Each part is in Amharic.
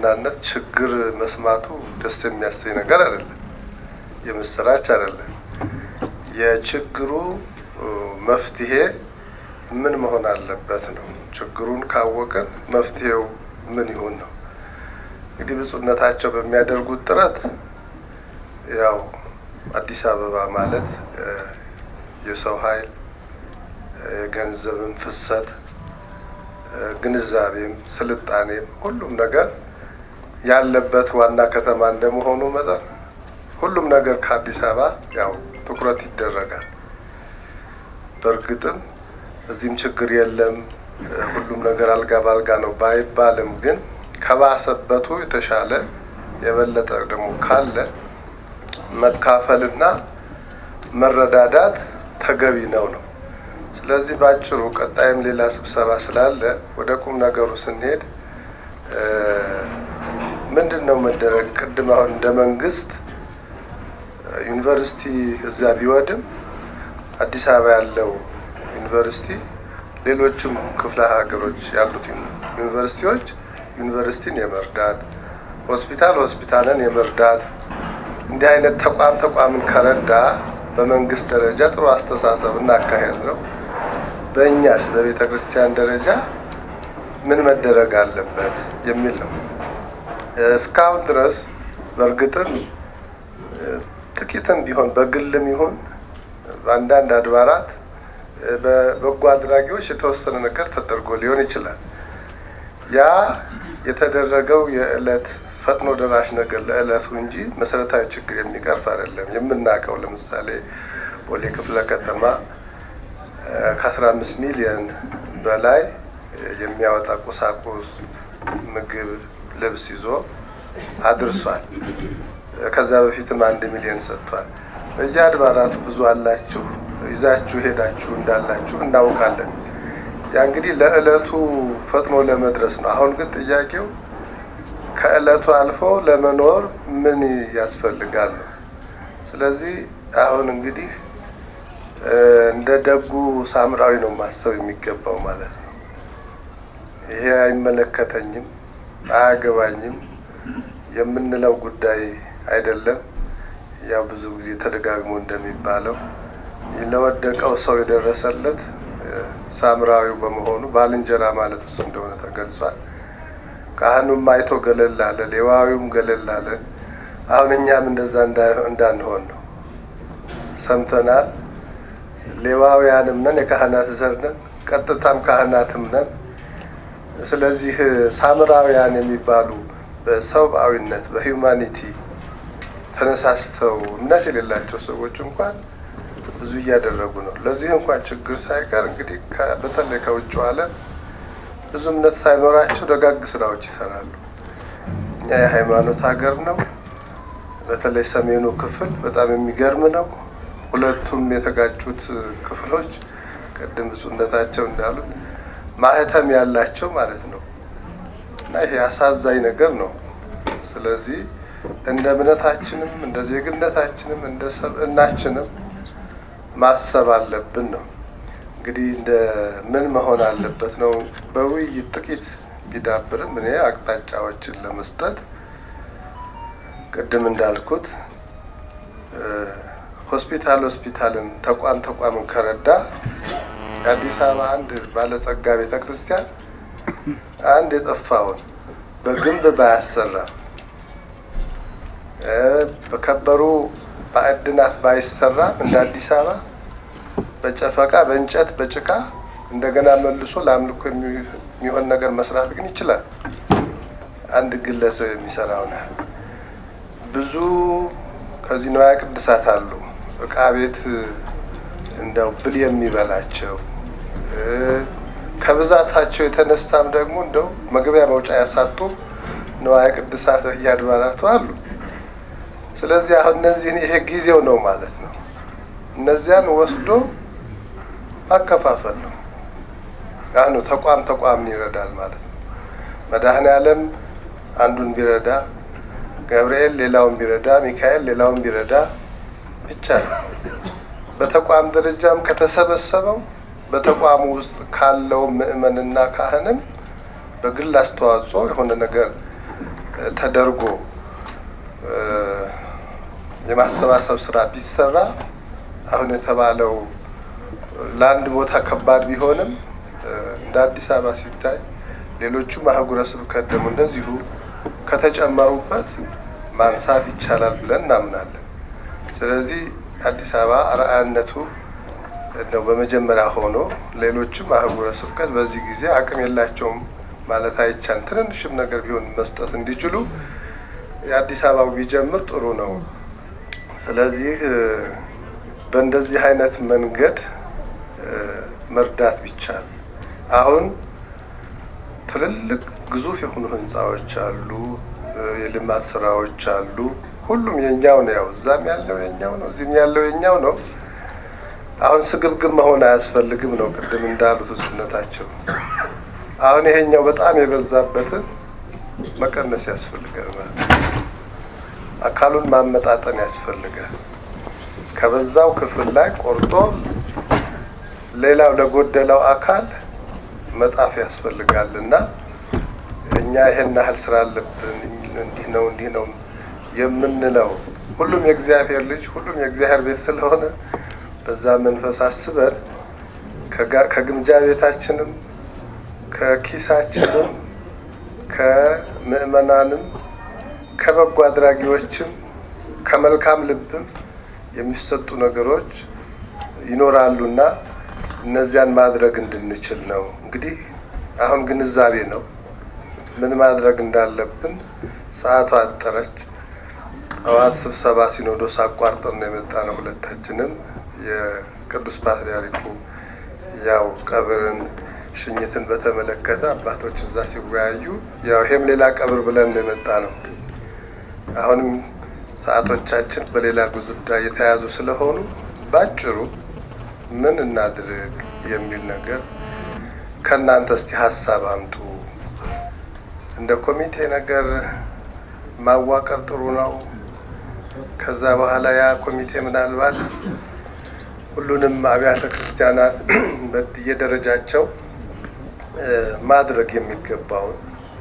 በዋናነት ችግር መስማቱ ደስ የሚያሰኝ ነገር አይደለም፣ የምስራች አይደለም። የችግሩ መፍትሄ ምን መሆን አለበት ነው። ችግሩን ካወቅን መፍትሄው ምን ይሁን ነው። እንግዲህ ብፁዕነታቸው በሚያደርጉት ጥረት ያው አዲስ አበባ ማለት የሰው ኃይል የገንዘብም ፍሰት ግንዛቤም ስልጣኔም ሁሉም ነገር ያለበት ዋና ከተማ እንደመሆኑ መጠን ሁሉም ነገር ከአዲስ አበባ ያው ትኩረት ይደረጋል። በእርግጥም እዚህም ችግር የለም ሁሉም ነገር አልጋ ባልጋ ነው ባይባልም ግን ከባሰበቱ የተሻለ የበለጠ ደግሞ ካለ መካፈልና መረዳዳት ተገቢ ነው ነው። ስለዚህ ባጭሩ ቀጣይም ሌላ ስብሰባ ስላለ ወደ ቁም ነገሩ ስንሄድ ምንድን ነው መደረግ? ቅድም አሁን እንደ መንግስት ዩኒቨርሲቲ እዛ ቢወድም አዲስ አበባ ያለው ዩኒቨርሲቲ ሌሎችም ክፍለ ሀገሮች ያሉት ዩኒቨርሲቲዎች ዩኒቨርሲቲን የመርዳት ሆስፒታል ሆስፒታልን የመርዳት እንዲህ አይነት ተቋም ተቋምን ከረዳ በመንግስት ደረጃ ጥሩ አስተሳሰብ እናካሄድ ነው። በእኛስ በቤተ ክርስቲያን ደረጃ ምን መደረግ አለበት የሚል ነው። እስካሁን ድረስ በእርግጥም ጥቂትም ቢሆን በግልም ይሁን በአንዳንድ አድባራት በበጎ አድራጊዎች የተወሰነ ነገር ተደርጎ ሊሆን ይችላል። ያ የተደረገው የዕለት ፈጥኖ ደራሽ ነገር ለዕለቱ እንጂ መሰረታዊ ችግር የሚቀርፍ አይደለም። የምናውቀው ለምሳሌ ቦሌ ክፍለ ከተማ ከአስራ አምስት ሚሊዮን በላይ የሚያወጣ ቁሳቁስ፣ ምግብ፣ ልብስ ይዞ አድርሷል። ከዛ በፊትም አንድ ሚሊዮን ሰጥቷል። በየአድባራቱ ብዙ አላችሁ ይዛችሁ ሄዳችሁ እንዳላችሁ እናውቃለን። ያ እንግዲህ ለዕለቱ ፈጥኖ ለመድረስ ነው። አሁን ግን ጥያቄው ከዕለቱ አልፎ ለመኖር ምን ያስፈልጋል ነው። ስለዚህ አሁን እንግዲህ እንደ ደጉ ሳምራዊ ነው ማሰብ የሚገባው ማለት ነው። ይሄ አይመለከተኝም፣ አያገባኝም የምንለው ጉዳይ አይደለም። ያው ብዙ ጊዜ ተደጋግሞ እንደሚባለው ለወደቀው ሰው የደረሰለት ሳምራዊው በመሆኑ ባልንጀራ ማለት እሱ እንደሆነ ተገልጿል። ካህኑም አይቶ ገለል አለ፣ ሌዋዊውም ገለል አለ። አሁን እኛም እንደዛ እንዳንሆን ነው ሰምተናል። ሌዋውያንም ነን፣ የካህናት ዘር ነን፣ ቀጥታም ካህናትም ነን። ስለዚህ ሳምራውያን የሚባሉ በሰብአዊነት በሂውማኒቲ ተነሳስተው እምነት የሌላቸው ሰዎች እንኳን ብዙ እያደረጉ ነው። ለዚህ እንኳን ችግር ሳይቀር እንግዲህ በተለይ ከውጭው ዓለም ብዙ እምነት ሳይኖራቸው ደጋግ ስራዎች ይሰራሉ። እኛ የሃይማኖት ሀገር ነው። በተለይ ሰሜኑ ክፍል በጣም የሚገርም ነው። ሁለቱም የተጋጩት ክፍሎች ቅድም ብፁዕነታቸው እንዳሉት ማህተም ያላቸው ማለት ነው እና ይሄ አሳዛኝ ነገር ነው። ስለዚህ እንደ እምነታችንም እንደ ዜግነታችንም እንደ ሰብእናችንም ማሰብ አለብን ነው። እንግዲህ እንደ ምን መሆን አለበት ነው። በውይይት ጥቂት ቢዳብርም እኔ አቅጣጫዎችን ለመስጠት ቅድም እንዳልኩት ሆስፒታል ሆስፒታልን ተቋም ተቋምን ከረዳ የአዲስ አበባ አንድ ባለጸጋ ቤተ ክርስቲያን አንድ የጠፋውን በግንብ ባያሰራ በከበሩ ማዕድናት ባይሰራ እንደ አዲስ አበባ በጨፈቃ በእንጨት በጭቃ እንደገና መልሶ ለአምልኮ የሚሆን ነገር መስራት ግን ይችላል። አንድ ግለሰብ የሚሰራውን ያህል ብዙ ከዚህ ንዋየ ቅድሳት አሉ። እቃ ቤት እንደው ብል የሚበላቸው ከብዛታቸው የተነሳም ደግሞ እንደው መግቢያ መውጫ ያሳጡ ንዋየ ቅድሳት እያድባራቱ አሉ። ስለዚህ አሁን እነዚህን ይሄ ጊዜው ነው ማለት ነው። እነዚያን ወስዶ ማከፋፈል ነው። ያኑ ተቋም ተቋምን ይረዳል ማለት ነው። መድኃኔ ዓለም አንዱን ቢረዳ፣ ገብርኤል ሌላውን ቢረዳ፣ ሚካኤል ሌላውን ቢረዳ ብቻ ነው። በተቋም ደረጃም ከተሰበሰበው በተቋሙ ውስጥ ካለው ምዕመንና ካህንም በግል አስተዋጽኦ የሆነ ነገር ተደርጎ የማሰባሰብ ስራ ቢሰራ አሁን የተባለው ለአንድ ቦታ ከባድ ቢሆንም እንደ አዲስ አበባ ሲታይ ሌሎቹም አህጉረ ስብከት ደግሞ እንደዚሁ ከተጨመሩበት ማንሳት ይቻላል ብለን እናምናለን። ስለዚህ አዲስ አበባ አርአያነቱ ነው በመጀመሪያ ሆኖ ሌሎችም አህጉረ ስብከት በዚህ ጊዜ አቅም የላቸውም ማለት አይቻልም። ትንንሽም ነገር ቢሆን መስጠት እንዲችሉ የአዲስ አበባው ቢጀምር ጥሩ ነው። ስለዚህ በእንደዚህ አይነት መንገድ መርዳት ቢቻል አሁን ትልልቅ ግዙፍ የሆኑ ህንፃዎች አሉ፣ የልማት ስራዎች አሉ። ሁሉም የኛው ነው። ያው እዛም ያለው የኛው ነው፣ እዚህም ያለው የኛው ነው። አሁን ስግብግብ መሆን አያስፈልግም ነው ቅድም እንዳሉት እሱነታቸው። አሁን ይሄኛው በጣም የበዛበትን መቀነስ ያስፈልጋል ማለት አካሉን ማመጣጠን ያስፈልጋል። ከበዛው ክፍል ላይ ቆርጦ ሌላው ለጎደለው አካል መጣፍ ያስፈልጋል እና እኛ ይሄን ያህል ስራ አለብን እንዲህ ነው እንዲህ ነው የምንለው ሁሉም የእግዚአብሔር ልጅ ሁሉም የእግዚአብሔር ቤት ስለሆነ በዛ መንፈስ አስበን ከግምጃ ቤታችንም ከኪሳችንም ከምዕመናንም ከበጎ አድራጊዎችም ከመልካም ልብም የሚሰጡ ነገሮች ይኖራሉና እነዚያን ማድረግ እንድንችል ነው። እንግዲህ አሁን ግንዛቤ ነው ምን ማድረግ እንዳለብን። ሰዓቷ አጠረች። ጠዋት ስብሰባ ሲኖዶስ አቋርጠን ነው የመጣ ነው። ሁለታችንም የቅዱስ ፓትርያርኩ ያው ቀብርን ሽኝትን በተመለከተ አባቶች እዛ ሲወያዩ ያው ይሄም ሌላ ቀብር ብለን ነው የመጣ ነው። አሁንም ሰዓቶቻችን በሌላ ጉዳይ የተያዙ ስለሆኑ ባጭሩ ምን እናድርግ የሚል ነገር ከእናንተ እስቲ ሀሳብ አምጡ። እንደ ኮሚቴ ነገር ማዋቀር ጥሩ ነው። ከዛ በኋላ ያ ኮሚቴ ምናልባት ሁሉንም አብያተ ክርስቲያናት በየደረጃቸው ማድረግ የሚገባውን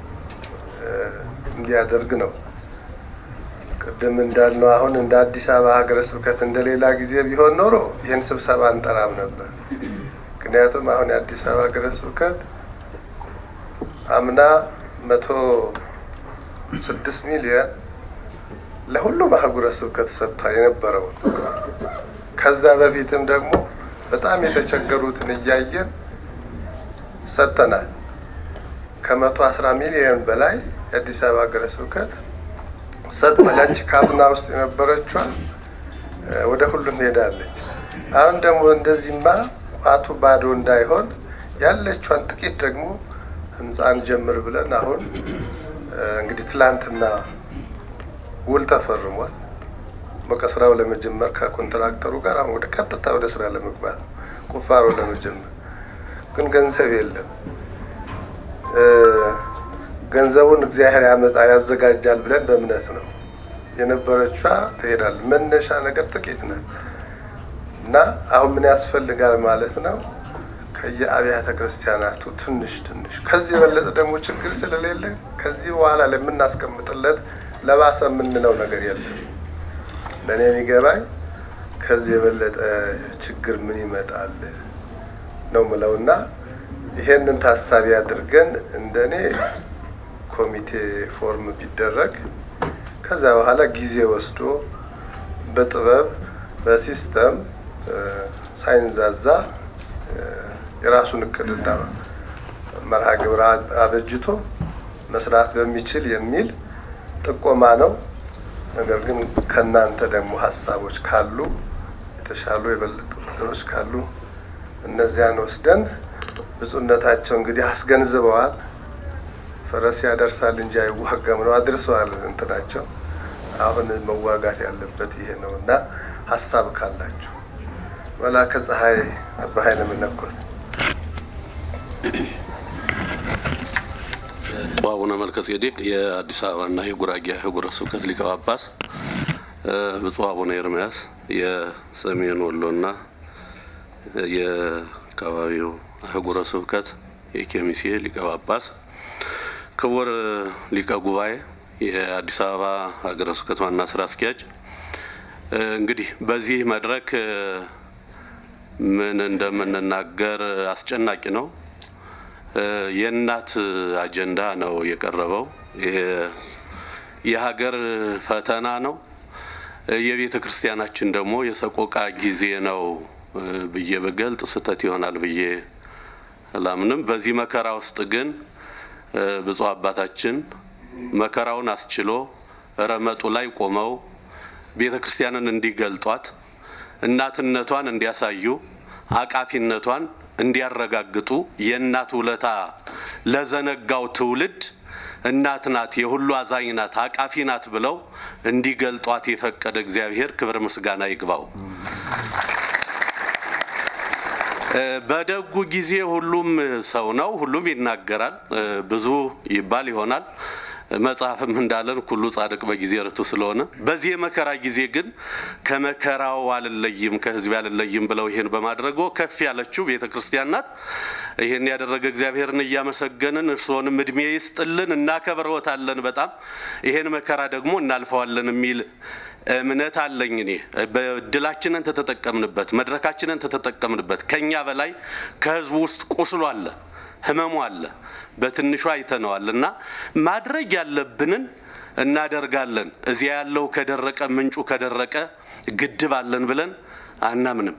እንዲያደርግ ነው። ቅድም እንዳልነው አሁን እንደ አዲስ አበባ ሀገረ ስብከት እንደ ሌላ ጊዜ ቢሆን ኖሮ ይህን ስብሰባ እንጠራም ነበር። ምክንያቱም አሁን የአዲስ አበባ ሀገረ ስብከት አምና መቶ ስድስት ሚሊዮን ለሁሉም አህጉረ ስብከት ሰጥቷል የነበረውን ከዛ በፊትም ደግሞ በጣም የተቸገሩትን እያየን ሰጥተናል። ከመቶ አስራ ሚሊዮን በላይ የአዲስ አበባ ሀገረ ስብከት ሰጥቷል። ያቺ ካዝና ውስጥ የነበረችዋ ወደ ሁሉም ሄዳለች። አሁን ደግሞ እንደዚህማ ቋቱ ባዶ እንዳይሆን ያለቿን ጥቂት ደግሞ ህንፃን ጀምር ብለን አሁን እንግዲህ ትላንትና ውል ተፈርሟል። በቃ ስራው ለመጀመር ከኮንትራክተሩ ጋር አሁን ወደ ቀጥታ ወደ ስራ ለመግባት ቁፋሮ ለመጀመር ግን ገንዘብ የለም። ገንዘቡን እግዚአብሔር ያመጣ ያዘጋጃል ብለን በእምነት ነው የነበረቿ ትሄዳል። መነሻ ነገር ጥቂት ናት እና አሁን ምን ያስፈልጋል ማለት ነው ከየአብያተ ክርስቲያናቱ ትንሽ ትንሽ ከዚህ የበለጠ ደግሞ ችግር ስለሌለ ከዚህ በኋላ ለምናስቀምጥለት ለባሰ የምንለው ነገር የለም። ለእኔ የሚገባኝ ከዚህ የበለጠ ችግር ምን ይመጣል ነው ምለው እና ይሄንን ታሳቢ አድርገን እንደኔ ኮሚቴ ፎርም ቢደረግ ከዛ በኋላ ጊዜ ወስዶ በጥበብ በሲስተም ሳይንዛዛ የራሱን እቅድና መርሃ ግብር አበጅቶ መስራት በሚችል የሚል ጥቆማ ነው። ነገር ግን ከእናንተ ደግሞ ሀሳቦች ካሉ የተሻሉ የበለጡ ነገሮች ካሉ እነዚያን ወስደን ብፁዕነታቸው እንግዲህ አስገንዝበዋል። ፈረስ ያደርሳል እንጂ አይዋጋም ነው አድርሰዋል እንትናቸው። አሁን መዋጋት ያለበት ይሄ ነው እና ሀሳብ ካላችሁ መላከ ፀሐይ አባ ኃይለ መለኮት አቡነ መልከ ጼዴቅ የአዲስ አበባና የጉራጌ አህጉረ ስብከት ሊቀ ጳጳስ፣ ብፁዕ አቡነ ኤርምያስ የሰሜን ወሎና የአካባቢው አህጉረ ስብከት የኬሚሴ ሊቀ ጳጳስ፣ ክቡር ሊቀ ጉባኤ የአዲስ አበባ ሀገረ ስብከት ዋና ስራ አስኪያጅ፣ እንግዲህ በዚህ መድረክ ምን እንደምንናገር አስጨናቂ ነው። የእናት አጀንዳ ነው የቀረበው። የሀገር ፈተና ነው። የቤተ ክርስቲያናችን ደግሞ የሰቆቃ ጊዜ ነው ብዬ በገልጥ ስህተት ይሆናል ብዬ አላምንም። በዚህ መከራ ውስጥ ግን ብፁዕ አባታችን መከራውን አስችሎ ረመጡ ላይ ቆመው ቤተ ክርስቲያንን እንዲገልጧት፣ እናትነቷን እንዲያሳዩ፣ አቃፊነቷን እንዲያረጋግጡ የእናት ውለታ ለዘነጋው ትውልድ እናት ናት፣ የሁሉ አዛኝ ናት፣ አቃፊ ናት ብለው እንዲገልጧት የፈቀደ እግዚአብሔር ክብር ምስጋና ይግባው። በደጉ ጊዜ ሁሉም ሰው ነው፣ ሁሉም ይናገራል፣ ብዙ ይባል ይሆናል። መጽሐፍም እንዳለን ኩሉ ጻድቅ በጊዜ ርቱ ስለሆነ በዚህ የመከራ ጊዜ ግን ከመከራው አልለይም ከሕዝብ አልለይም ብለው ይህን በማድረጎ ከፍ ያለችው ቤተ ክርስቲያን ናት። ይህን ያደረገ እግዚአብሔርን እያመሰገንን እርስዎንም እድሜ ይስጥልን፣ እናከብረዎታለን። በጣም ይሄን መከራ ደግሞ እናልፈዋለን የሚል እምነት አለኝ። እኔ በድላችንን ተተጠቀምንበት፣ መድረካችንን ተተጠቀምንበት። ከኛ በላይ ከህዝቡ ውስጥ ቁስሉ አለ፣ ህመሙ አለ። በትንሹ አይተነዋል እና ማድረግ ያለብንን እናደርጋለን። እዚያ ያለው ከደረቀ ምንጩ ከደረቀ ግድብ አለን ብለን አናምንም።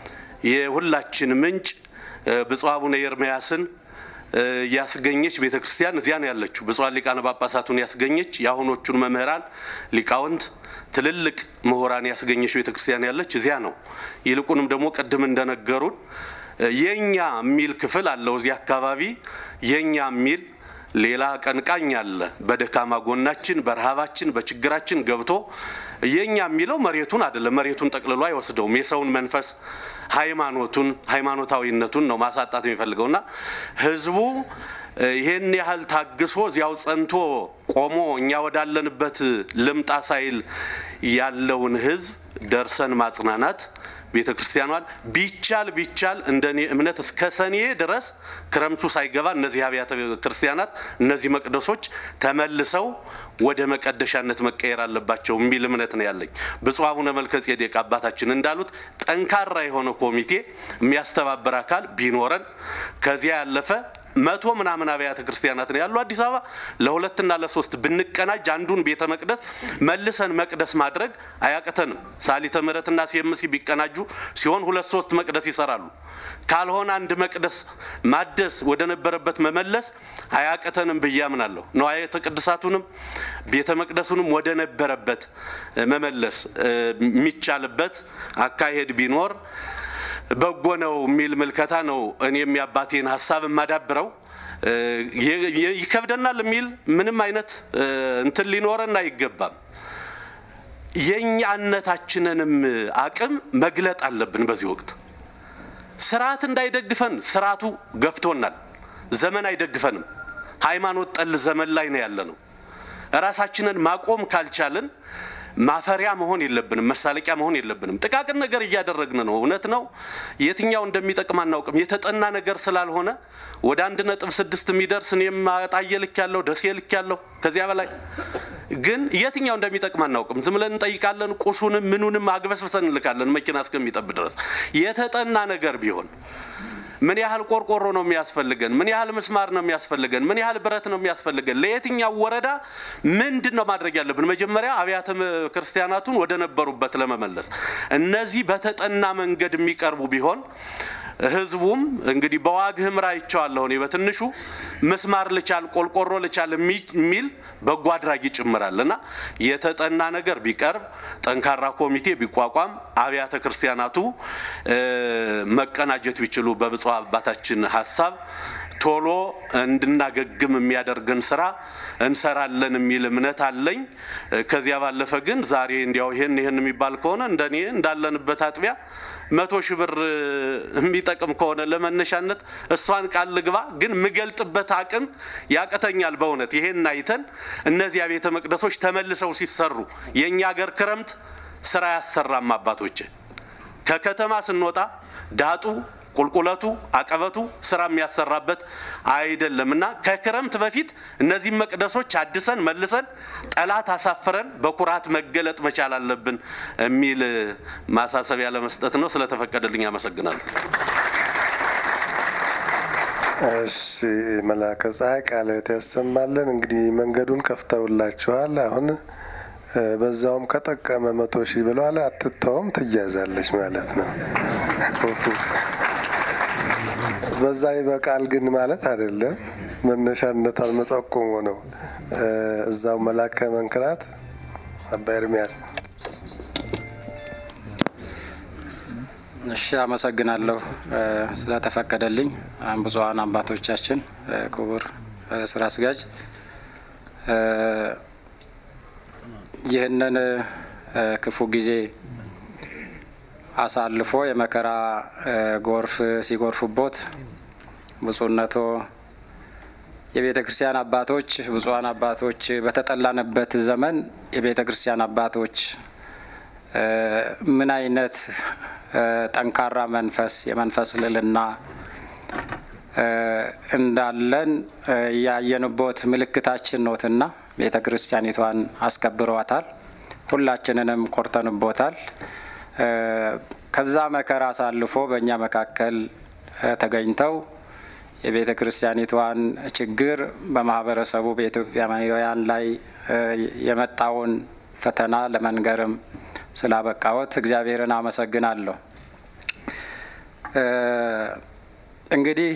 የሁላችን ምንጭ ብፁዕ አቡነ ኤርምያስን ያስገኘች ቤተ ክርስቲያን እዚያ ነው ያለችው። ብፁዓን ሊቃነ ጳጳሳቱን ያስገኘች የአሁኖቹን መምህራን ሊቃውንት ትልልቅ ምሁራን ያስገኘች ቤተ ክርስቲያን ያለች እዚያ ነው። ይልቁንም ደግሞ ቅድም እንደነገሩን የኛ የሚል ክፍል አለው እዚህ አካባቢ የኛ የሚል ሌላ ቀንቃኝ አለ። በደካማ ጎናችን፣ በረሃባችን፣ በችግራችን ገብቶ የኛ የሚለው መሬቱን አይደለም። መሬቱን ጠቅልሎ አይወስደውም። የሰውን መንፈስ ሃይማኖቱን ሃይማኖታዊነቱን ነው ማሳጣት የሚፈልገውና ህዝቡ ይሄን ያህል ታግሶ እዚያው ጸንቶ ቆሞ እኛ ወዳለንበት ልምጣ ሳይል ያለውን ህዝብ ደርሰን ማጽናናት ቤተ ክርስቲያኗን ቢቻል ቢቻል እንደኔ እምነት እስከ ሰኔ ድረስ ክረምቱ ሳይገባ እነዚህ አብያተ ክርስቲያናት እነዚህ መቅደሶች ተመልሰው ወደ መቀደሻነት መቀየር አለባቸው የሚል እምነት ነው ያለኝ። ብፁዕ አቡነ መልከ ጼዴቅ አባታችን እንዳሉት ጠንካራ የሆነ ኮሚቴ የሚያስተባብር አካል ቢኖረን ከዚያ ያለፈ መቶ ምናምን አብያተ ክርስቲያናት ነው ያሉ አዲስ አበባ ለሁለትና ለሶስት ብንቀናጅ አንዱን ቤተ መቅደስ መልሰን መቅደስ ማድረግ አያቅተንም። ሳሊተ ምሕረትና ሲኤምሲ ቢቀናጁ ሲሆን ሁለት ሶስት መቅደስ ይሰራሉ። ካልሆነ አንድ መቅደስ ማደስ ወደ ነበረበት መመለስ አያቅተንም ብዬ አምናለሁ። ንዋየ ቅድሳቱንም ቤተ መቅደሱንም ወደ ነበረበት መመለስ የሚቻልበት አካሄድ ቢኖር በጎ ነው የሚል ምልከታ ነው። እኔም የአባቴን ሀሳብ የማዳብረው ይከብደናል የሚል ምንም አይነት እንትን ሊኖረን አይገባም። የእኛነታችንንም አቅም መግለጥ አለብን። በዚህ ወቅት ስርዓት እንዳይደግፈን ስርዓቱ ገፍቶናል። ዘመን አይደግፈንም። ሃይማኖት ጠል ዘመን ላይ ነው ያለ ነው። ራሳችንን ማቆም ካልቻልን ማፈሪያ መሆን የለብንም። መሳለቂያ መሆን የለብንም። ጥቃቅን ነገር እያደረግን ነው። እውነት ነው። የትኛው እንደሚጠቅም አናውቅም። የተጠና ነገር ስላልሆነ ወደ አንድ ነጥብ ስድስት የሚደርስ እኔም አጣዬ ልክ ያለው ደሴ ልክ ያለው ከዚያ በላይ ግን የትኛው እንደሚጠቅም አናውቅም። ዝም ብለን እንጠይቃለን። ቁሱንም ምኑንም አግበስብሰን እንልካለን መኪና እስከሚጠብ ድረስ። የተጠና ነገር ቢሆን ምን ያህል ቆርቆሮ ነው የሚያስፈልገን? ምን ያህል ምስማር ነው የሚያስፈልገን? ምን ያህል ብረት ነው የሚያስፈልገን? ለየትኛው ወረዳ ምንድን ነው ማድረግ ያለብን? መጀመሪያ አብያተ ክርስቲያናቱን ወደ ነበሩበት ለመመለስ እነዚህ በተጠና መንገድ የሚቀርቡ ቢሆን ህዝቡም እንግዲህ በዋግ ህምራ አይቼዋለሁ እኔ በትንሹ ምስማር ልቻል ቆልቆሮ ልቻል የሚል በጎ አድራጊ ጭምራል እና የተጠና ነገር ቢቀርብ ጠንካራ ኮሚቴ ቢቋቋም አብያተ ክርስቲያናቱ መቀናጀት ቢችሉ በብፁዕ አባታችን ሀሳብ ቶሎ እንድናገግም የሚያደርገን ስራ እንሰራለን የሚል እምነት አለኝ። ከዚያ ባለፈ ግን ዛሬ እንዲያው ይህን ይህን የሚባል ከሆነ እንደኔ እንዳለንበት አጥቢያ መቶ ሺህ ብር የሚጠቅም ከሆነ ለመነሻነት እሷን ቃል ልግባ፣ ግን ምገልጥበት አቅም ያቅተኛል። በእውነት ይሄን አይተን እነዚያ ቤተ መቅደሶች ተመልሰው ሲሰሩ የእኛ ሀገር ክረምት ስራ ያሰራም አባቶች ከከተማ ስንወጣ ዳጡ ቁልቁለቱ አቀበቱ ስራ የሚያሰራበት አይደለም እና ከክረምት በፊት እነዚህ መቅደሶች አድሰን መልሰን ጠላት አሳፍረን በኩራት መገለጥ መቻል አለብን የሚል ማሳሰቢያ ለመስጠት ነው። ስለተፈቀደልኝ አመሰግናለሁ። እሺ መላከ ፀሐይ ቃልዎት ያሰማልን። እንግዲህ መንገዱን ከፍተውላችኋል። አሁን በዛውም ከጠቀመ መቶ ሺህ ብለዋል። አትተውም ትያዛለች ማለት ነው። በዛ ይበቃል ግን ማለት አይደለም። መነሻነት አልመጠቆሙ ነው። እዛው መላከ መንክራት አባ ኤርሚያስ እሺ አመሰግናለሁ ስለተፈቀደልኝ። ብፁዓን አባቶቻችን፣ ክቡር ስራ አስኪያጅ ይህንን ክፉ ጊዜ አሳልፎ የመከራ ጎርፍ ሲጎርፉቦት ብፁዕነቶ የቤተ ክርስቲያን አባቶች ብፁዓን አባቶች በተጠላንበት ዘመን የቤተ ክርስቲያን አባቶች ምን አይነት ጠንካራ መንፈስ የመንፈስ ልዕልና እንዳለን ያየንቦት ምልክታችን ኖትና ቤተ ክርስቲያኒቷን አስከብረዋታል። ሁላችንንም ኮርተንቦታል። ከዛ መከራ አሳልፎ በእኛ መካከል ተገኝተው የቤተ ክርስቲያኒቷን ችግር በማህበረሰቡ በኢትዮጵያውያን ላይ የመጣውን ፈተና ለመንገርም ስላበቃዎት እግዚአብሔርን አመሰግናለሁ። እንግዲህ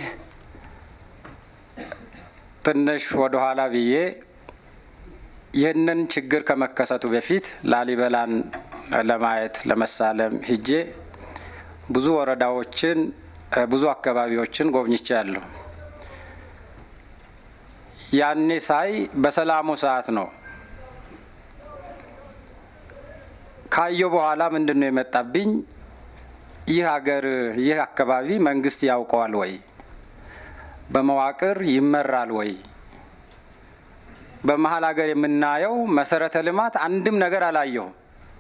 ትንሽ ወደ ኋላ ብዬ ይህንን ችግር ከመከሰቱ በፊት ላሊበላን ለማየት ለመሳለም ሂጄ ብዙ ወረዳዎችን ብዙ አካባቢዎችን ጎብኝቻለሁ። ያኔ ሳይ በሰላሙ ሰዓት ነው። ካየው በኋላ ምንድን ነው የመጣብኝ? ይህ ሀገር ይህ አካባቢ መንግስት ያውቀዋል ወይ? በመዋቅር ይመራል ወይ? በመሀል ሀገር የምናየው መሰረተ ልማት አንድም ነገር አላየሁም።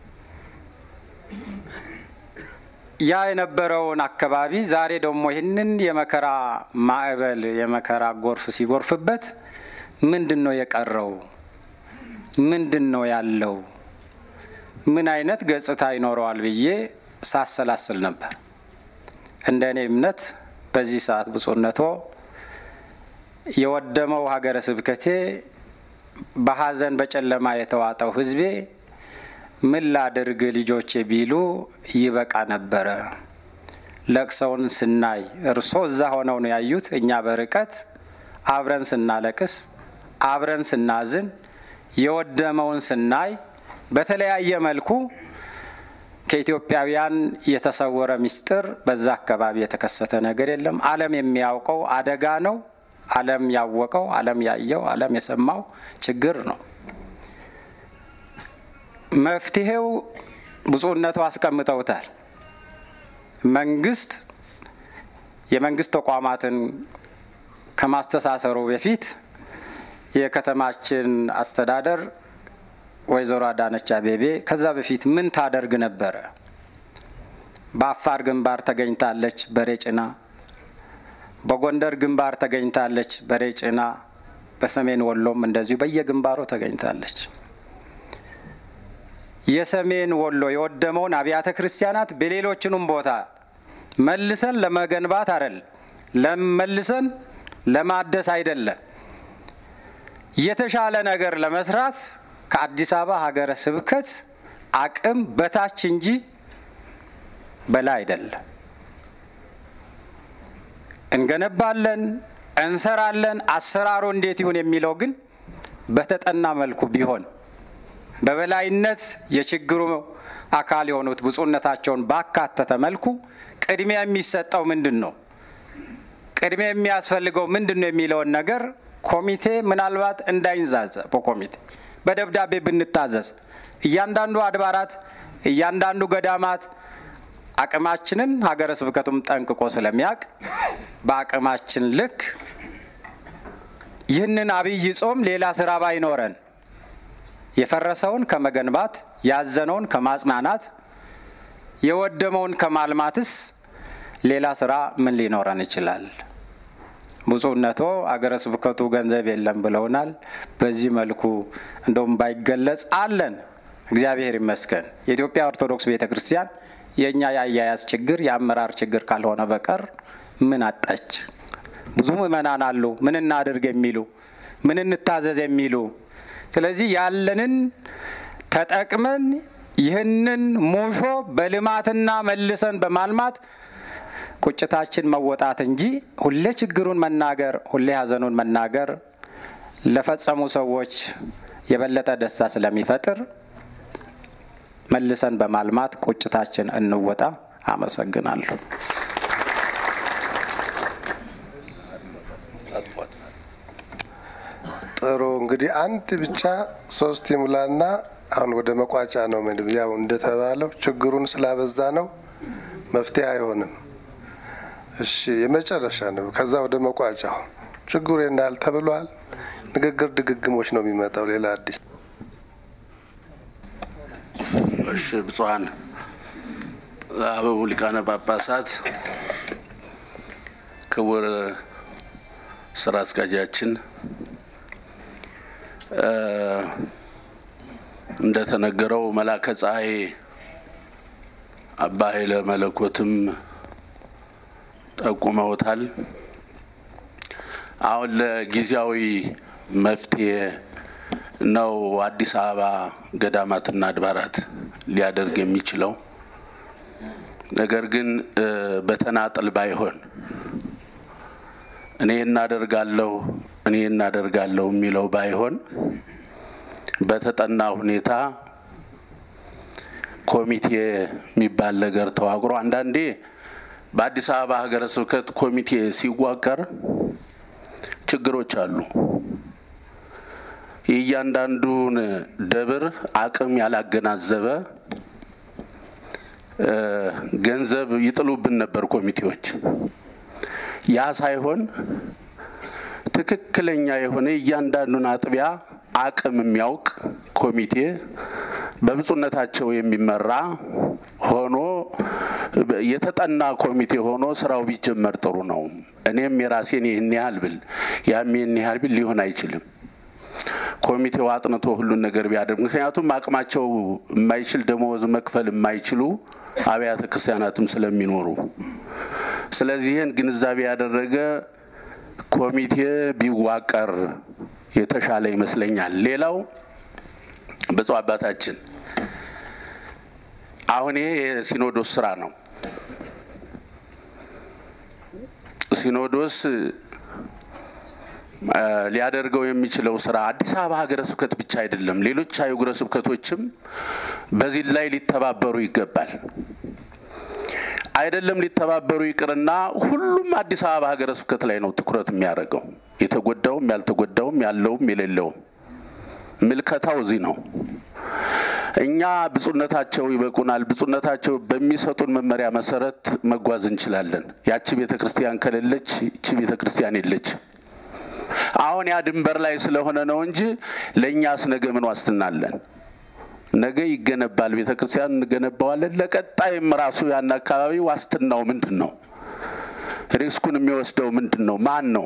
ያ የነበረውን አካባቢ ዛሬ ደግሞ ይህንን የመከራ ማዕበል የመከራ ጎርፍ ሲጎርፍበት ምንድን ነው የቀረው? ምንድን ነው ያለው? ምን አይነት ገጽታ ይኖረዋል ብዬ ሳሰላስል ነበር። እንደ እኔ እምነት በዚህ ሰዓት ብፁዕነቶ የወደመው ሀገረ ስብከቴ በሀዘን በጨለማ የተዋጠው ሕዝቤ ምን ላድርግ ልጆቼ ቢሉ ይበቃ ነበረ። ለቅሰውን ስናይ እርሶ እዛ ሆነው ነው ያዩት። እኛ በርቀት አብረን ስናለቅስ፣ አብረን ስናዝን፣ የወደመውን ስናይ በተለያየ መልኩ ከኢትዮጵያውያን የተሰወረ ምስጢር በዛ አካባቢ የተከሰተ ነገር የለም። ዓለም የሚያውቀው አደጋ ነው። ዓለም ያወቀው፣ ዓለም ያየው፣ ዓለም የሰማው ችግር ነው። መፍትሄው ብፁዕነቱ አስቀምጠውታል። መንግስት የመንግስት ተቋማትን ከማስተሳሰሩ በፊት የከተማችን አስተዳደር ወይዘሮ አዳነች አቤቤ ከዛ በፊት ምን ታደርግ ነበረ? በአፋር ግንባር ተገኝታለች በሬ ጭና፣ በጎንደር ግንባር ተገኝታለች በሬ ጭና፣ በሰሜን ወሎም እንደዚሁ በየግንባሩ ተገኝታለች። የሰሜን ወሎ የወደመውን አብያተ ክርስቲያናት በሌሎችንም ቦታ መልሰን ለመገንባት አይደል ለመልሰን ለማደስ አይደለም የተሻለ ነገር ለመስራት ከአዲስ አበባ ሀገረ ስብከት አቅም በታች እንጂ በላይ አይደለም። እንገነባለን፣ እንሰራለን። አሰራሩ እንዴት ይሁን የሚለው ግን በተጠና መልኩ ቢሆን በበላይነት የችግሩ አካል የሆኑት ብፁዕነታቸውን ባካተተ መልኩ ቅድሚያ የሚሰጠው ምንድን ነው፣ ቅድሚያ የሚያስፈልገው ምንድን ነው የሚለውን ነገር ኮሚቴ ምናልባት እንዳይንዛዘ በኮሚቴ በደብዳቤ ብንታዘዝ እያንዳንዱ አድባራት እያንዳንዱ ገዳማት አቅማችንን ሀገረ ስብከቱም ጠንቅቆ ስለሚያውቅ በአቅማችን ልክ ይህንን አብይ ጾም ሌላ ስራ ባይኖረን የፈረሰውን ከመገንባት ያዘነውን ከማጽናናት የወደመውን ከማልማትስ ሌላ ስራ ምን ሊኖረን ይችላል? ብፁዕነቶ አገረ ስብከቱ ገንዘብ የለም ብለውናል። በዚህ መልኩ እንደውም ባይገለጽ አለን። እግዚአብሔር ይመስገን። የኢትዮጵያ ኦርቶዶክስ ቤተ ክርስቲያን የእኛ የአያያዝ ችግር የአመራር ችግር ካልሆነ በቀር ምን አጣች? ብዙ ምእመናን አሉ፣ ምን እናድርግ የሚሉ ምን እንታዘዝ የሚሉ። ስለዚህ ያለንን ተጠቅመን ይህንን ሙሾ በልማትና መልሰን በማልማት ቁጭታችን መወጣት እንጂ ሁሌ ችግሩን መናገር፣ ሁሌ ሀዘኑን መናገር ለፈጸሙ ሰዎች የበለጠ ደስታ ስለሚፈጥር መልሰን በማልማት ቁጭታችን እንወጣ። አመሰግናለሁ። ጥሩ እንግዲህ አንድ ብቻ ሶስት ይሙላና አሁን ወደ መቋጫ ነው። ምንም ያው እንደተባለው ችግሩን ስላበዛ ነው መፍትሄ አይሆንም። እሺ የመጨረሻ ነው። ከዛ ወደ መቋጫው ችግሩ ይናል ተብሏል። ንግግር ድግግሞች ነው የሚመጣው። ሌላ አዲስ እሺ ብፁዓን አበው ሊቃነ ጳጳሳት፣ ክቡር ስራ አስኪያጃችን፣ እንደተነገረው መላከ ፀሐይ አባ ኃይለ መለኮትም ጠቁመውታል። አሁን ለጊዜያዊ መፍትሄ ነው አዲስ አበባ ገዳማትና አድባራት ሊያደርግ የሚችለው። ነገር ግን በተናጠል ባይሆን እኔ እናደርጋለሁ እኔ እናደርጋለሁ የሚለው ባይሆን በተጠና ሁኔታ ኮሚቴ የሚባል ነገር ተዋቅሮ አንዳንዴ በአዲስ አበባ ሀገረ ስብከት ኮሚቴ ሲዋቀር ችግሮች አሉ። የእያንዳንዱን ደብር አቅም ያላገናዘበ ገንዘብ ይጥሉብን ነበር ኮሚቴዎች። ያ ሳይሆን ትክክለኛ የሆነ እያንዳንዱን አጥቢያ አቅም የሚያውቅ ኮሚቴ በብፁዕነታቸው የሚመራ ሆኖ የተጠና ኮሚቴ ሆኖ ስራው ቢጀመር ጥሩ ነው። እኔም የራሴን ይህን ያህል ብል ያም ይህን ያህል ብል ሊሆን አይችልም። ኮሚቴው አጥንቶ ሁሉን ነገር ቢያደርግ ምክንያቱም አቅማቸው የማይችል ደመወዝ መክፈል የማይችሉ አብያተ ክርስቲያናትም ስለሚኖሩ፣ ስለዚህ ይህን ግንዛቤ ያደረገ ኮሚቴ ቢዋቀር የተሻለ ይመስለኛል። ሌላው ብፁዕ አባታችን አሁን ይሄ የሲኖዶስ ስራ ነው። ሲኖዶስ ሊያደርገው የሚችለው ስራ አዲስ አበባ ሀገረ ስብከት ብቻ አይደለም። ሌሎች አህጉረ ስብከቶችም በዚህ ላይ ሊተባበሩ ይገባል። አይደለም ሊተባበሩ ይቅርና ሁሉም አዲስ አበባ ሀገረ ስብከት ላይ ነው ትኩረት የሚያደርገው። የተጎዳውም ያልተጎዳውም ያለውም የሌለውም ምልከታው እዚህ ነው። እኛ ብፁዕነታቸው ይበቁናል፣ ብፁዕነታቸው በሚሰጡን መመሪያ መሰረት መጓዝ እንችላለን። ያቺ ቤተ ክርስቲያን ከሌለች ይቺ ቤተ ክርስቲያን የለች። አሁን ያ ድንበር ላይ ስለሆነ ነው እንጂ ለእኛስ ነገ ምን ዋስትና አለን? ነገ ይገነባል፣ ቤተ ክርስቲያን እንገነባዋለን። ለቀጣይም ራሱ ያን አካባቢ ዋስትናው ምንድን ነው? ሪስኩን የሚወስደው ምንድን ነው? ማን ነው?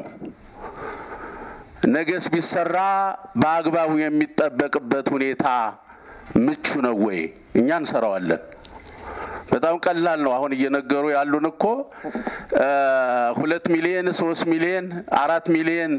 ነገስ ቢሰራ በአግባቡ የሚጠበቅበት ሁኔታ ምቹ ነው ወይ? እኛ እንሰራዋለን። በጣም ቀላል ነው። አሁን እየነገሩ ያሉን እኮ ሁለት ሚሊየን ሶስት ሚሊየን አራት ሚሊየን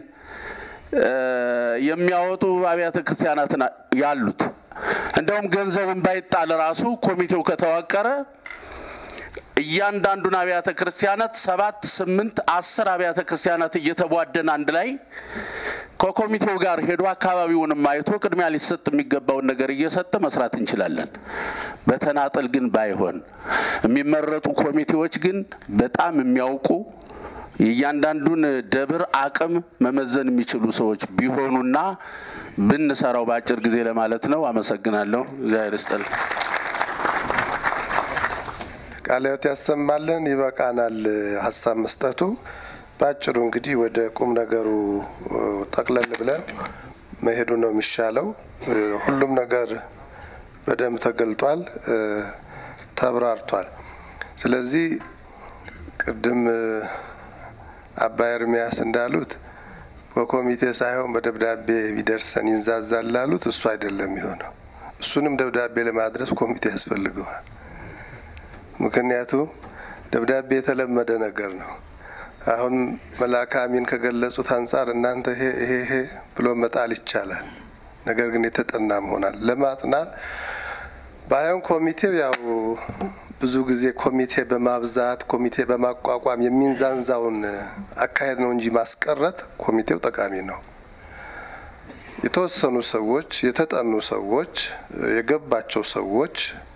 የሚያወጡ አብያተ ክርስቲያናት ያሉት። እንደውም ገንዘቡን ባይጣል ራሱ ኮሚቴው ከተዋቀረ እያንዳንዱን አብያተ ክርስቲያናት ሰባት ስምንት አስር አብያተ ክርስቲያናት እየተቧደን አንድ ላይ ከኮሚቴው ጋር ሄዶ አካባቢውንም አይቶ ቅድሚያ ሊሰጥ የሚገባውን ነገር እየሰጠ መስራት እንችላለን። በተናጠል ግን ባይሆን የሚመረጡ ኮሚቴዎች ግን በጣም የሚያውቁ የእያንዳንዱን ደብር አቅም መመዘን የሚችሉ ሰዎች ቢሆኑና ብንሰራው በአጭር ጊዜ ለማለት ነው። አመሰግናለሁ። እግዚአብሔር ይስጥልኝ። ቃለ ሕይወት ያሰማልን። ይበቃናል ሀሳብ መስጠቱ። በአጭሩ እንግዲህ ወደ ቁም ነገሩ ጠቅለል ብለን መሄዱ ነው የሚሻለው። ሁሉም ነገር በደንብ ተገልጧል፣ ተብራርቷል። ስለዚህ ቅድም አባ ኤርሚያስ እንዳሉት በኮሚቴ ሳይሆን በደብዳቤ ቢደርሰን ይንዛዛል ላሉት እሱ አይደለም የሚሆነው። እሱንም ደብዳቤ ለማድረስ ኮሚቴ ያስፈልገዋል። ምክንያቱም ደብዳቤ የተለመደ ነገር ነው። አሁን መልአከ አሚን ከገለጹት አንጻር እናንተ ይሄ ይሄ ይሄ ብሎ መጣል ይቻላል። ነገር ግን የተጠና መሆናል ለማጥናት ባይሆን ኮሚቴው ያው ብዙ ጊዜ ኮሚቴ በማብዛት ኮሚቴ በማቋቋም የሚንዛንዛውን አካሄድ ነው እንጂ ማስቀረት ኮሚቴው ጠቃሚ ነው። የተወሰኑ ሰዎች፣ የተጠኑ ሰዎች፣ የገባቸው ሰዎች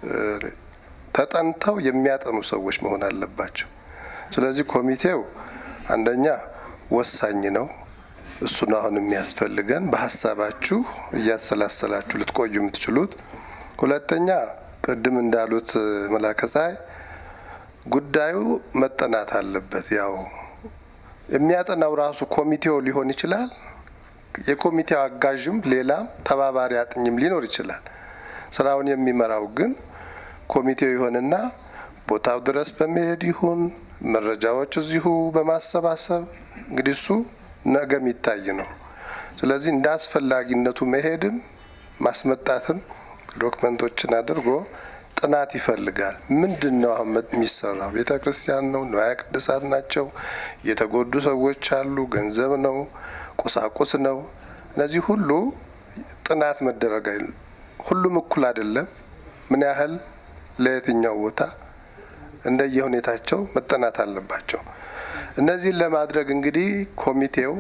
ተጠንተው የሚያጠኑ ሰዎች መሆን አለባቸው። ስለዚህ ኮሚቴው አንደኛ ወሳኝ ነው። እሱን አሁን የሚያስፈልገን በሀሳባችሁ እያሰላሰላችሁ ልትቆዩ የምትችሉት። ሁለተኛ ቅድም እንዳሉት መላከ ፀሐይ ጉዳዩ መጠናት አለበት። ያው የሚያጠናው ራሱ ኮሚቴው ሊሆን ይችላል። የኮሚቴው አጋዥም ሌላም ተባባሪ አጥኝም ሊኖር ይችላል። ስራውን የሚመራው ግን ኮሚቴው ይሆንና ቦታው ድረስ በመሄድ ይሁን መረጃዎች እዚሁ በማሰባሰብ እንግዲህ እሱ ነገ የሚታይ ነው። ስለዚህ እንደ አስፈላጊነቱ መሄድም ማስመጣትም ዶክመንቶችን አድርጎ ጥናት ይፈልጋል። ምንድን ነው አሁን የሚሰራው? ቤተ ክርስቲያን ነው? ንዋየ ቅድሳት ናቸው? የተጎዱ ሰዎች አሉ? ገንዘብ ነው? ቁሳቁስ ነው? እነዚህ ሁሉ ጥናት መደረግ ሁሉም እኩል አይደለም። ምን ያህል ለየትኛው ቦታ እንደየ ሁኔታቸው መጠናት አለባቸው። እነዚህን ለማድረግ እንግዲህ ኮሚቴው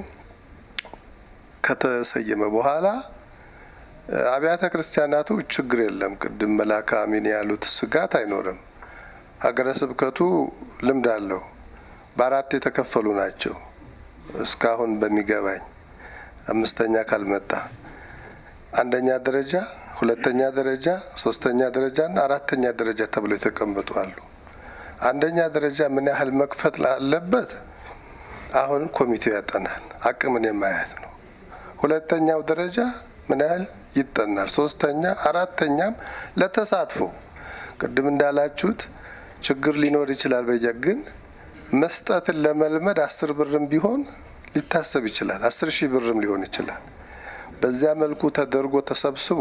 ከተሰየመ በኋላ አብያተ ክርስቲያናቱ ችግር የለም። ቅድም መላከ አሚን ያሉት ስጋት አይኖርም። ሀገረ ስብከቱ ልምድ አለው። በአራት የተከፈሉ ናቸው። እስካሁን በሚገባኝ አምስተኛ ካልመጣ አንደኛ ደረጃ፣ ሁለተኛ ደረጃ፣ ሶስተኛ ደረጃ እና አራተኛ ደረጃ ተብለው የተቀመጡ አሉ። አንደኛ ደረጃ ምን ያህል መክፈት ላለበት አሁን ኮሚቴው ያጠናል። አቅምን የማየት ነው። ሁለተኛው ደረጃ ምን ያህል ይጠናል። ሶስተኛ አራተኛም ለተሳትፎ ቅድም እንዳላችሁት ችግር ሊኖር ይችላል። በየ ግን መስጠትን ለመልመድ አስር ብርም ቢሆን ሊታሰብ ይችላል። አስር ሺህ ብርም ሊሆን ይችላል። በዚያ መልኩ ተደርጎ ተሰብስቦ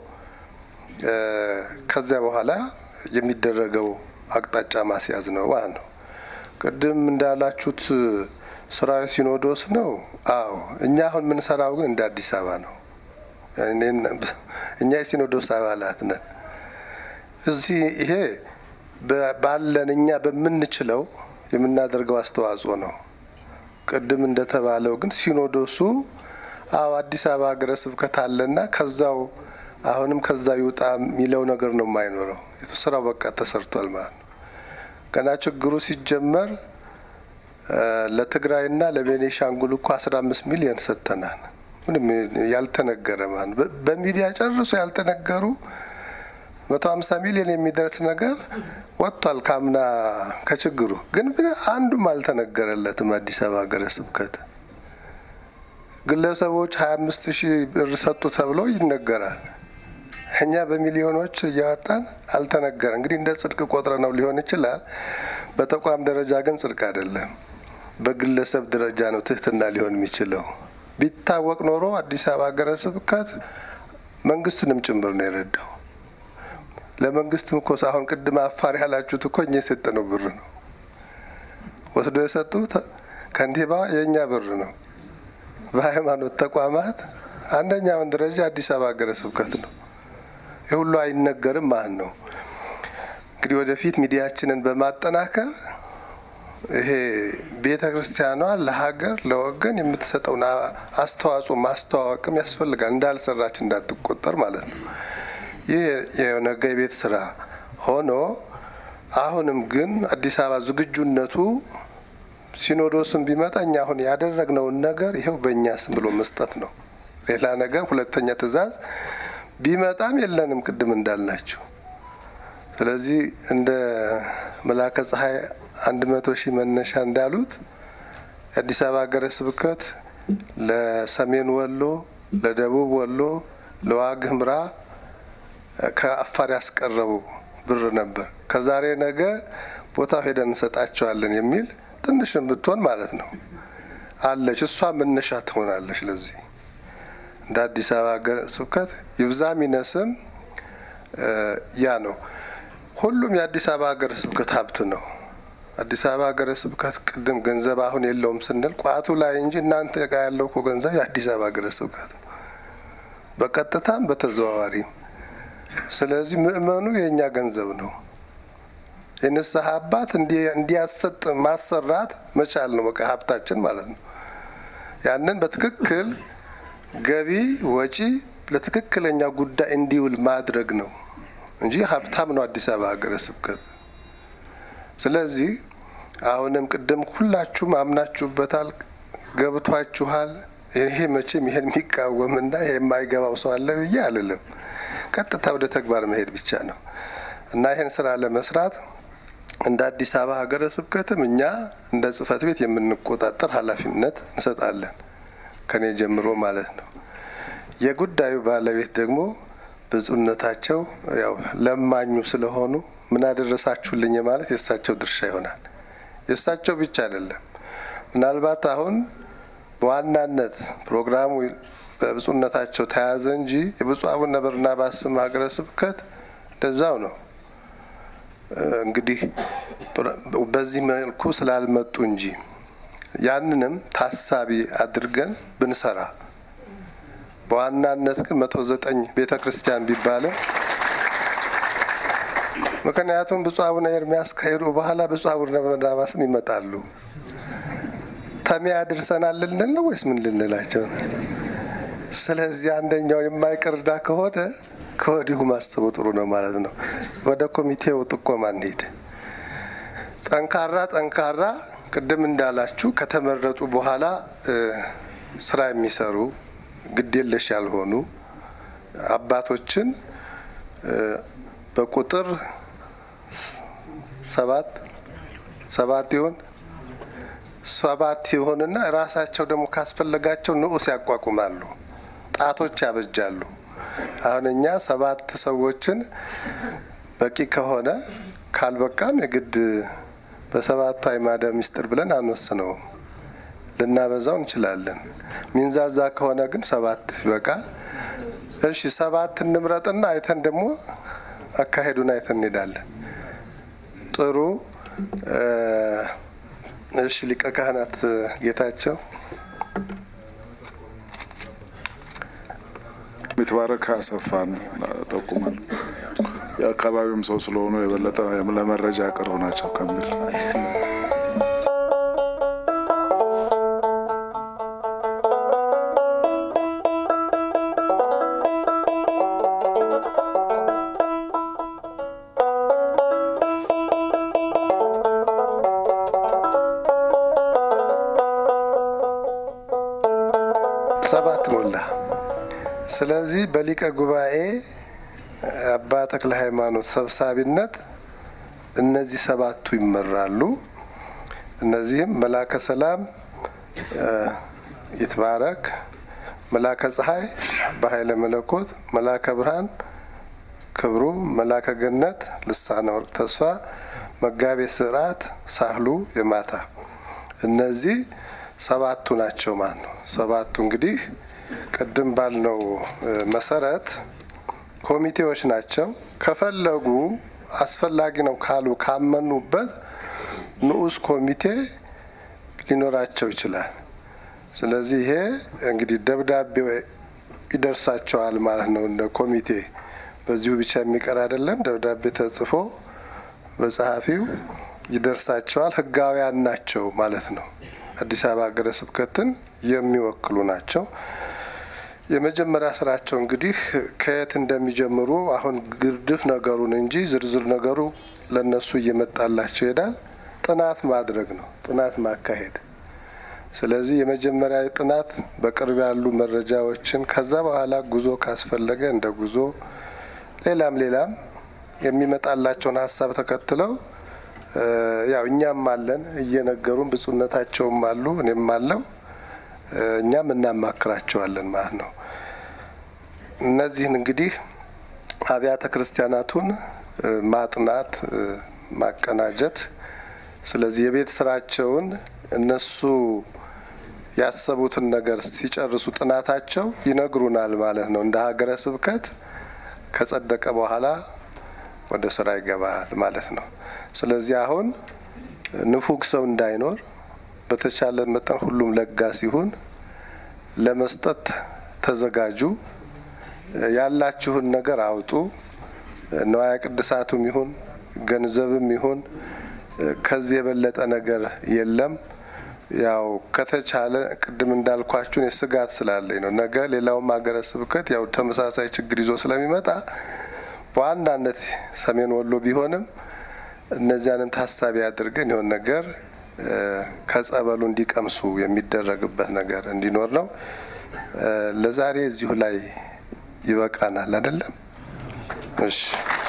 ከዚያ በኋላ የሚደረገው አቅጣጫ ማስያዝ ነው ማለት ነው። ቅድም እንዳላችሁት ስራዊ ሲኖዶስ ነው። አዎ እኛ አሁን የምንሰራው ግን እንደ አዲስ አበባ ነው። እኛ የሲኖዶስ አባላት ነን። እዚህ ይሄ ባለን እኛ በምንችለው የምናደርገው አስተዋጽኦ ነው። ቅድም እንደተባለው ግን ሲኖዶሱ አዎ አዲስ አበባ ሀገረ ስብከት አለና ከዛው አሁንም ከዛ ይውጣ የሚለው ነገር ነው የማይኖረው። ስራው በቃ ተሰርቷል ማለት ነው። ገና ችግሩ ሲጀመር ለትግራይና ለቤኔሻንጉል እኮ አስራ አምስት ሚሊዮን ሰጥተናል። ምንም ያልተነገረ ማለት በሚዲያ ጨርሶ ያልተነገሩ መቶ ሀምሳ ሚሊዮን የሚደርስ ነገር ወጥቷል። ካምና ከችግሩ ግን አንዱም አልተነገረለትም። አዲስ አበባ ሀገረ ስብከት ግለሰቦች ሀያ አምስት ሺህ ብር ሰጡ ተብሎ ይነገራል። እኛ በሚሊዮኖች እያወጣን አልተነገረ። እንግዲህ እንደ ጽድቅ ቆጥረ ነው ሊሆን ይችላል። በተቋም ደረጃ ግን ጽድቅ አይደለም። በግለሰብ ደረጃ ነው ትህትና ሊሆን የሚችለው። ቢታወቅ ኖሮ አዲስ አበባ ሀገረ ስብከት መንግስቱንም ጭምር ነው የረዳው። ለመንግስትም እኮ አሁን ቅድም አፋር ያላችሁት እኮ እኛ የሰጠነው ብር ነው። ወስዶ የሰጡት ከንቲባ የእኛ ብር ነው። በሃይማኖት ተቋማት አንደኛውን ደረጃ አዲስ አበባ ሀገረ ስብከት ነው። የሁሉ አይነገርም ማለት ነው። እንግዲህ ወደፊት ሚዲያችንን በማጠናከር ይሄ ቤተ ክርስቲያኗ ለሀገር ለወገን የምትሰጠውን አስተዋጽኦ ማስተዋወቅም ያስፈልጋል። እንዳልሰራች እንዳትቆጠር ማለት ነው። ይህ የነገ የቤት ስራ ሆኖ አሁንም ግን አዲስ አበባ ዝግጁነቱ ሲኖዶስም ቢመጣ እኛ አሁን ያደረግነውን ነገር ይኸው በእኛ ስም ብሎ መስጠት ነው። ሌላ ነገር ሁለተኛ ትዕዛዝ ቢመጣም የለንም ቅድም እንዳልናቸው። ስለዚህ እንደ መላከ ፀሐይ አንድ መቶ ሺህ መነሻ እንዳሉት የአዲስ አበባ ሀገረ ስብከት ለሰሜን ወሎ፣ ለደቡብ ወሎ፣ ለዋግ ኽምራ ከአፋር ያስቀረቡ ብር ነበር። ከዛሬ ነገ ቦታው ሄደን እንሰጣቸዋለን የሚል ትንሽ ብትሆን ማለት ነው አለች። እሷ መነሻ ትሆናለች። ለዚህ እንደ አዲስ አበባ ሀገረ ስብከት ይብዛም ይነስም ያ ነው። ሁሉም የአዲስ አበባ ሀገረ ስብከት ሀብት ነው። አዲስ አበባ ሀገረ ስብከት ቅድም ገንዘብ አሁን የለውም ስንል ቋቱ ላይ እንጂ እናንተ ጋር ያለው እኮ ገንዘብ የአዲስ አበባ ሀገረ ስብከት ነው፣ በቀጥታም በተዘዋዋሪም። ስለዚህ ምእመኑ የእኛ ገንዘብ ነው። የንስሐ አባት እንዲያሰጥ ማሰራት መቻል ነው በቃ ሀብታችን ማለት ነው። ያንን በትክክል ገቢ ወጪ ለትክክለኛ ጉዳይ እንዲውል ማድረግ ነው እንጂ ሀብታም ነው አዲስ አበባ ሀገረ ስብከት። ስለዚህ አሁንም ቅድም ሁላችሁም አምናችሁበታል፣ ገብቷችኋል። ይሄ መቼም ይሄን የሚቃወምና ይሄ የማይገባው ሰው አለ ብዬ አልልም። ቀጥታ ወደ ተግባር መሄድ ብቻ ነው እና ይህን ስራ ለመስራት እንደ አዲስ አበባ ሀገረ ስብከትም እኛ እንደ ጽሕፈት ቤት የምንቆጣጠር ኃላፊነት እንሰጣለን ከኔ ጀምሮ ማለት ነው። የጉዳዩ ባለቤት ደግሞ ብፁዕነታቸው ያው ለማኙ ስለሆኑ ምን አደረሳችሁልኝ ማለት የእሳቸው ድርሻ ይሆናል። የእሳቸው ብቻ አይደለም። ምናልባት አሁን በዋናነት ፕሮግራሙ በብፁዕነታቸው ተያዘ እንጂ የብፁዕ አቡነ በርናባስም ሀገረ ስብከት እንደዛው ነው። እንግዲህ በዚህ መልኩ ስላልመጡ እንጂ ያንንም ታሳቢ አድርገን ብንሰራ በዋናነት ግን መቶ ዘጠኝ ቤተ ክርስቲያን ቢባልም ምክንያቱም ብፁዕ አቡነ ኤርሚያስ ከሄዱ በኋላ ብፁዕ አቡነ በርናባስም ይመጣሉ። ተሚያ ድርሰናል ልንል ነው ወይስ ምን ልንላቸው ነው? ስለዚህ አንደኛው የማይቀር ዕዳ ከሆነ ከወዲሁ ማሰቡ ጥሩ ነው ማለት ነው። ወደ ኮሚቴው ጥቆማ እንሂድ። ጠንካራ ጠንካራ ቅድም እንዳላችሁ ከተመረጡ በኋላ ስራ የሚሰሩ ግዴለሽ ያልሆኑ አባቶችን በቁጥር ሰባት ሰባት ይሆን ሰባት ይሆንና ራሳቸው ደግሞ ካስፈለጋቸው ንዑስ ያቋቁማሉ፣ ጣቶች ያበጃሉ። አሁን እኛ ሰባት ሰዎችን በቂ ከሆነ ካልበቃም የግድ በሰባቱ አዕማደ ምስጢር ብለን አንወስነውም። ልናበዛው እንችላለን። ሚንዛዛ ከሆነ ግን ሰባት ይበቃል። እሺ ሰባት እንምረጥና አይተን ደግሞ አካሄዱን አይተን እንሄዳለን። ጥሩ። እሺ ሊቀ ካህናት ጌታቸው የተባረከ አሰፋን ጠቁማል። የአካባቢውም ሰው ስለሆኑ የበለጠ ለመረጃ ቅርብ ናቸው ከሚል ሰባት ሞላ። ስለዚህ በሊቀ ጉባኤ አባ ተክለ ሃይማኖት ሰብሳቢነት እነዚህ ሰባቱ ይመራሉ። እነዚህም መላከ ሰላም ይትባረክ፣ መላከ ፀሐይ አባ ኃይለ መለኮት፣ መላከ ብርሃን ክብሩ፣ መላከ ገነት ልሳነ ወርቅ ተስፋ፣ መጋቤ ስርዓት ሳህሉ የማታ እነዚህ ሰባቱ ናቸው ማለት ነው። ሰባቱ እንግዲህ ቅድም ባልነው መሰረት ኮሚቴዎች ናቸው። ከፈለጉ አስፈላጊ ነው ካሉ ካመኑበት ንዑስ ኮሚቴ ሊኖራቸው ይችላል። ስለዚህ ይሄ እንግዲህ ደብዳቤ ይደርሳቸዋል ማለት ነው። እንደ ኮሚቴ በዚሁ ብቻ የሚቀር አይደለም። ደብዳቤ ተጽፎ በጸሐፊው ይደርሳቸዋል። ሕጋውያን ናቸው ማለት ነው። አዲስ አበባ ሀገረ ስብከትን የሚወክሉ ናቸው። የመጀመሪያ ስራቸው እንግዲህ ከየት እንደሚጀምሩ አሁን ግርድፍ ነገሩን እንጂ ዝርዝር ነገሩ ለነሱ እየመጣላቸው ይሄዳል። ጥናት ማድረግ ነው፣ ጥናት ማካሄድ። ስለዚህ የመጀመሪያ ጥናት በቅርብ ያሉ መረጃዎችን ከዛ በኋላ ጉዞ ካስፈለገ እንደ ጉዞ ሌላም ሌላም የሚመጣላቸውን ሀሳብ ተከትለው ያው እኛም አለን እየነገሩን ብፁዕነታቸውም አሉ እኔም አለው እኛም እናማክራቸዋለን ማለት ነው። እነዚህን እንግዲህ አብያተ ክርስቲያናቱን ማጥናት ማቀናጀት ስለዚህ የቤት ስራቸውን እነሱ ያሰቡትን ነገር ሲጨርሱ ጥናታቸው ይነግሩናል ማለት ነው። እንደ ሀገረ ስብከት ከጸደቀ በኋላ ወደ ስራ ይገባል ማለት ነው። ስለዚህ አሁን ንፉግ ሰው እንዳይኖር በተቻለ መጠን ሁሉም ለጋስ ይሁን፣ ለመስጠት ተዘጋጁ፣ ያላችሁን ነገር አውጡ። ንዋየ ቅድሳቱም ይሁን ገንዘብም ይሁን ከዚህ የበለጠ ነገር የለም። ያው ከተቻለ ቅድም እንዳልኳችሁን የስጋት ስላለኝ ነው። ነገ ሌላውም ሀገረ ስብከት ያው ተመሳሳይ ችግር ይዞ ስለሚመጣ በዋናነት ሰሜን ወሎ ቢሆንም እነዚያንን ታሳቢ አድርገን የሆን ነገር ከጸበሉ እንዲቀምሱ የሚደረግበት ነገር እንዲኖር ነው። ለዛሬ እዚሁ ላይ ይበቃናል አይደለም? እሺ